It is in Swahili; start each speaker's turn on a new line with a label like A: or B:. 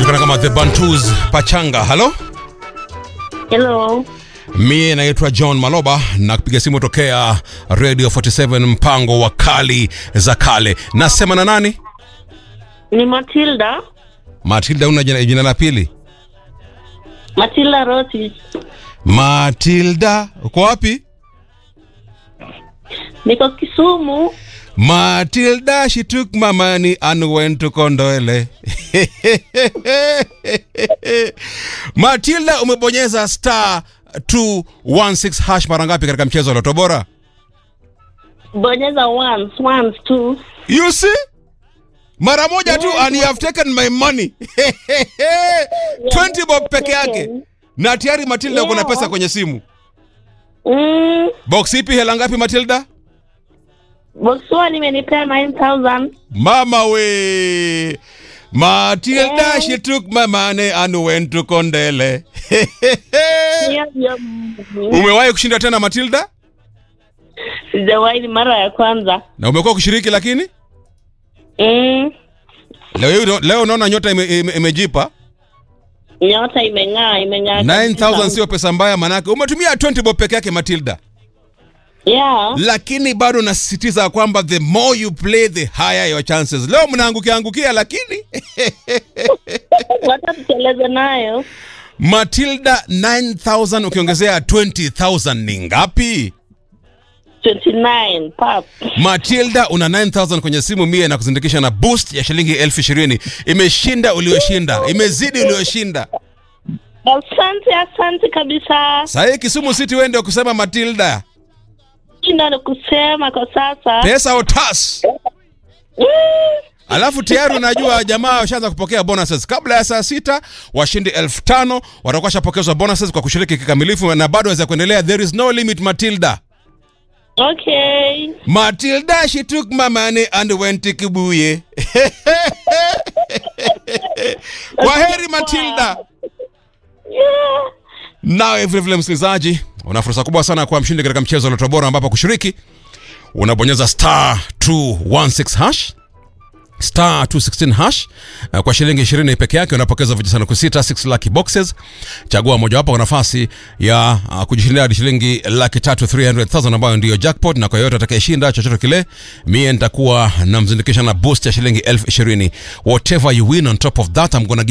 A: wanajulikana kama the Bantus Pachanga. Halo,
B: Hello.
A: mie naitwa John Maloba na kupiga simu tokea Radio 47 mpango wa kali za kale. Nasema na nani?
B: Ni Matilda.
A: Matilda, una jina, jina la pili?
B: Matilda Roti.
A: Matilda, uko wapi?
B: Niko Kisumu.
A: Matilda, she took my money and went to Kondole. Matilda, umebonyeza star 216 hash mara ngapi katika mchezo wa Loto Bora?
B: Bonyeza once, once two.
A: You see? Mara moja tu and you have taken my money. 20 bob peke yake. Na tayari Matilda uko na
B: Yeah.
A: pesa kwenye simu.
B: Mm,
A: Box ipi hela ngapi Matilda?
B: box one imenipea 9000.
A: Mama we. Matilda
B: Yeah.
A: she took my money and went to Kondele.
B: Hiyo ndio
A: Umewahi kushinda tena Matilda?
B: sijawahi, ni mara ya kwanza.
A: Na umekuwa kushiriki lakini?
B: Mm,
A: Leo hii- leo unaona nyota ime- ime- imejipa.
B: nyota imeng'aa, imeng'aa.
A: 9000
B: kabisa.
A: sio pesa mbaya manake umetumia 20 bob peke yake Matilda.
B: Yeah.
A: lakini bado nasisitiza kwamba the more you play the higher your chances. Leo mnaangukia angukia, lakini
B: Wacha tuteleze nayo.
A: Matilda 9000 ukiongezea 20000 ni ngapi?
B: 29 pap.
A: Matilda una 9000 kwenye simu mie na kuzindikisha na boost ya shilingi elfu ishirini. Imeshinda ulioshinda, imezidi ulioshinda.
B: Asante, asante kabisa.
A: Sahii Kisumu City wende kusema Matilda,
B: Ina ni kusema kwa sasa.
A: pesa otas.
B: Mm.
A: Alafu tayari unajua jamaa washaanza kupokea bonuses kabla ya saa sita. Washindi elfu tano watakuwa washapokezwa bonuses kwa kushiriki kikamilifu, na bado waweza kuendelea. There is no limit, Matilda.
B: Okay.
A: Matilda, she took my money and went to Kibuye. Kwa heri Matilda.
B: Yeah.
A: Nawe vilevile msikilizaji, una fursa kubwa sana kuwa mshindi katika mchezo wa Loto Bora, ambapo kushiriki unabonyeza star 216 hash star 216 hash uh, kwa shilingi 20 peke yake unapokeza vijisanduku sita 6 lucky boxes. Chagua mojawapo kwa nafasi ya uh, kujishindia hadi shilingi laki tatu 300,000 ambayo ndiyo jackpot, na kwa yoyote atakayeshinda chochote kile, mie nitakuwa namzindikisha na boost ya shilingi elfu ishirini. Whatever you win on top of that I'm gonna give